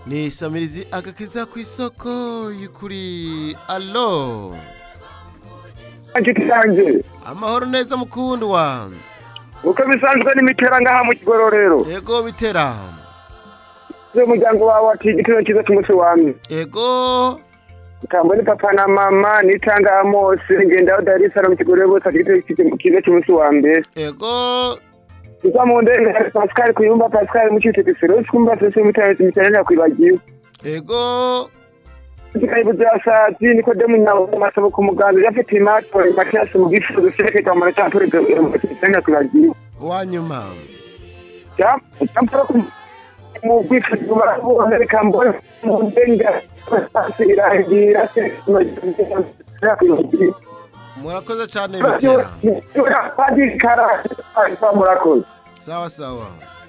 ni samirizi agakiza ku isoko kuri alo inshuti yanjye amahoro neza mukundwa uko bisanzwe n'imiteranga aha mu kigororero yego bitera iyo umuryango wawe waciye igitero cyiza cy'umunsi wa mbere yego itangwa ni papa na mama nitanga amose ngendaho darisa mu kigororero bose afite igitero cyiza cy'umunsi wa mbere yego kuko mu ndege hari pascal kuyumba pascal mu cyitegererezo rero twumva twese imiterere imiterere yakwibagiwe yego Karibu Jasati Nikodemu na masabo ku muganda yafite imatwa imatiyasi mu gifu duseke kwa mareta turi mu cyanya kuragiye uwa nyuma cyampora ku mu gifu barabo Amerika mbona mu ndenga pasira gira se mu gifu murakoze cyane bitera Padiri Kara ari kwa murakoze sawa sawa